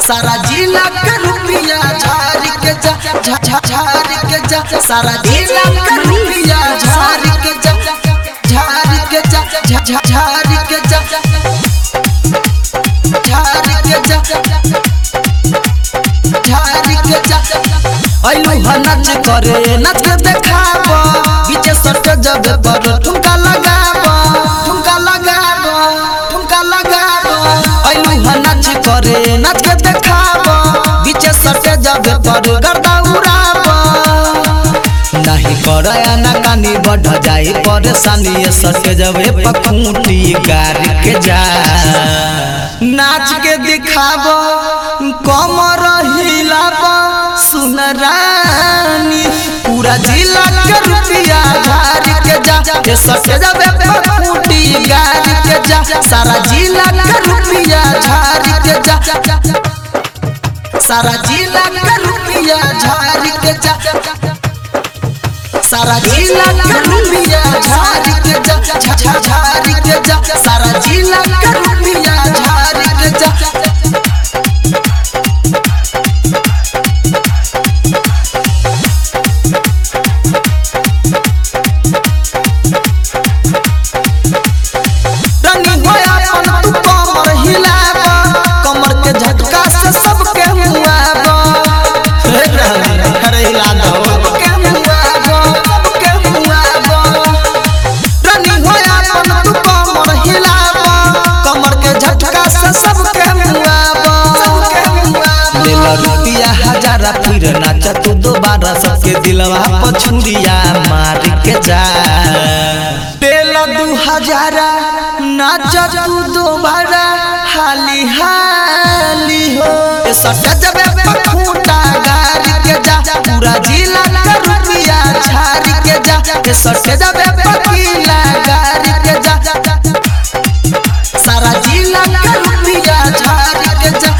सारा जिला के रुपया झाड़ के जा झा- झा- झाड़ के जा सारा जिला के रुपया झाड़ के जा झाड़ के जा झा- झा- झाड़ के जा झाड़ के जा झाड़ के जा ऐलू ह नाच करे नाच के देखाब बीचे सट जब पर ठुमका लगाब ठुमका लगाब ठुमका लगाब ऐलू ह नाच करे नाच के देखाब बीचे सट जब पर गर्दा उड़ाब नहीं करया ना कानी बढ़ जाई परेशानी ये सट जब पखूटी गार के जा नाच के दिखाब कमर हिलाब सुन रानी पूरा जिला के रुपया झाड़ के जा ये सट जब पखूटी गार के जा सारा जिला के रुपया झाड़ के जा सारा जिला के रुपया झाड़ के जा सारा जिला के रुपया झाड़ के जा झा- झा- झाड़ के जा सारा जिला के रुपया झाड़ के जा रानी होया अपन तू कमर हिलाब कमर के झटका से सबके मुआब हे रानी अरे हिला दो सबके मुआब सबके मुआब रानी होया अपन तू कमर हिलाब कमर के झटका से सबके मुआब सबके मुआब ले लो रुपया हजारा फिर नाच तू दोबारा सबके दिलवा पछुरिया मार के जा तेल दू हजारा नाच तू दोबारा हाली हाली हो ए सटा जबे पखूटा गार के जा पूरा जिला का रुपया झाड़ के जा ए सटे जबे पकीला गार के जा सारा जिला का रुपया झाड़ के जा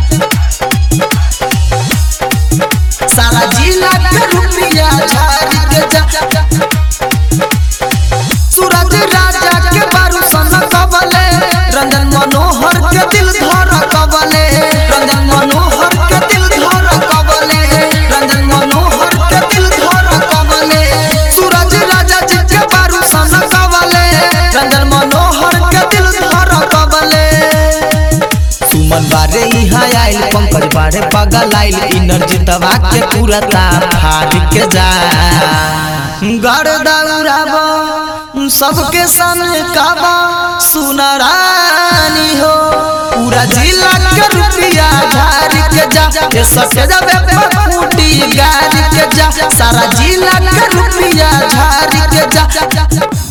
सारा जिला के रुपया झाड़ के जा सूरज राजा के बारू सन कबले रंजन मनोहर के दिल धर कबले रंजन मनोहर के दिल धर कबले रंजन मनोहर के दिल धर कबले सूरज राजा जी के बारू सन कबले रंजन मनोहर के दिल धर कबले सुमन बारे यहाँ आइल पंकज बारे पगल आइल इनर्जी दबा के पूरा तार फाड़ के जा गड़ दौड़ाब सबके सामने काबा सुनरानी हो पूरा जिला के रुपया झाड़ के जा ये सटे जबे पखूटी गाड़ के जा सारा जिला के रुपया झाड़ के जा